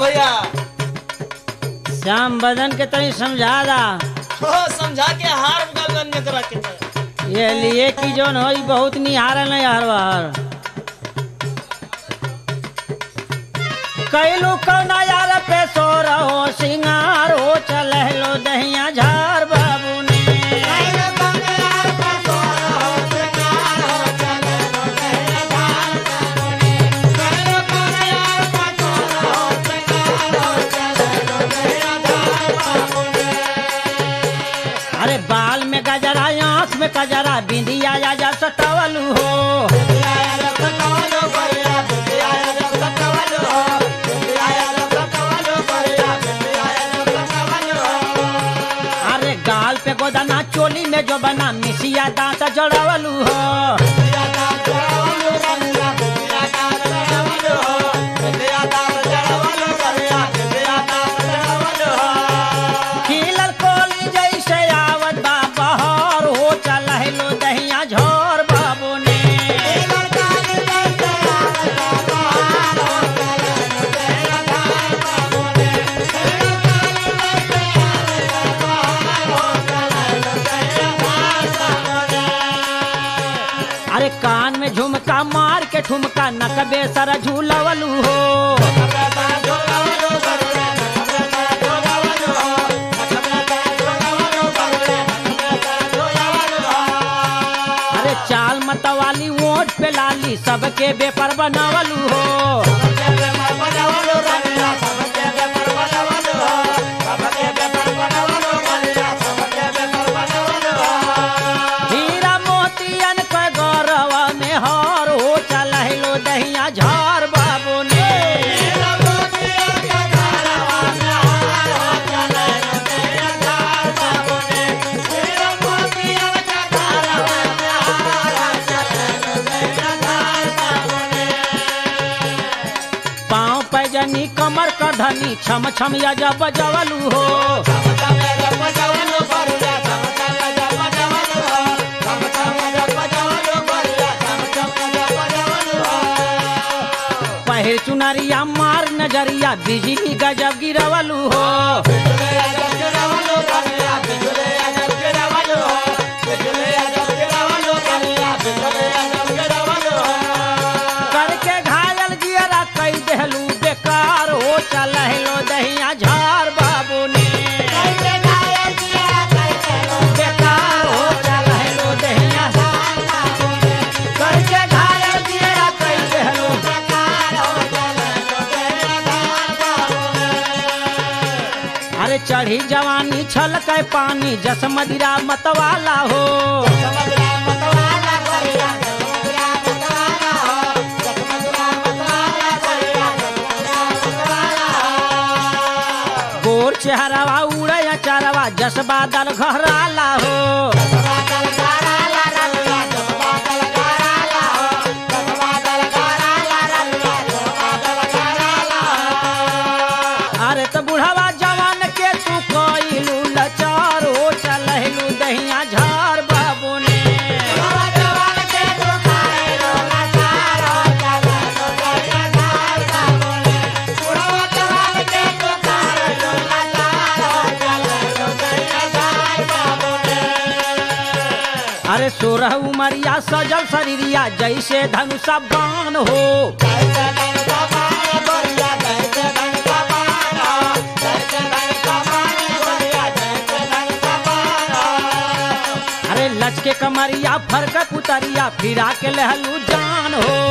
भैया श्याम बदन के तनी समझा दा हो समझा के हार गगन में करा के दे। ये लिए कि जोन हो ई बहुत निहारल नहीं हर बार कैलू कौना यार पे सो रहो सिंगार हो चल लो दहिया झार बाबू ने अरे बाल में गजरा आंख में गजरा बिंदिया या जा सटवलू हो अरे गाल पे गोदना चोली में जो बना मिसिया दांत जड़वलू हो खिलल कोली जैसे आवत बा बहर हो चल लो दहिया झोर बाबू ने अरे कान में झुमका मार के ठुमका नकबे सर झूलवलू हो अरे चाल मतवाली वोट पे लाली सबके बेपर बनवलू हो हीरा मोतियन के गौरव में हार हो चल लो दहिया झार बाबू ने पाँव पैजनी कमर कर धनी छम छम या जब बजवलू हो पहिर चुनरिया मार नजरिया बिजली गजब गिरवलू हो करके घायल जियरा कई देहलू बेकार हो चल लो दहिया झार बाबू ने बेकार हो चल लो दहिया करके घायल जियरा कई देहलू अरे चढ़ी जवानी छल के पानी जस मदिरा मतवाला हो गोर चेहरावा उड़े चारवा जस बादल घहराला हो अरे तो बुढ़ावा जवान के तू कोइलू लचार हो चलहलू दहिया झार बाबू ने अरे सोरह उमरिया सजल शरीरिया जैसे धनुषा बाण हो अरे लचके कमरिया फरक पुतरिया फिरा के लहलू जान हो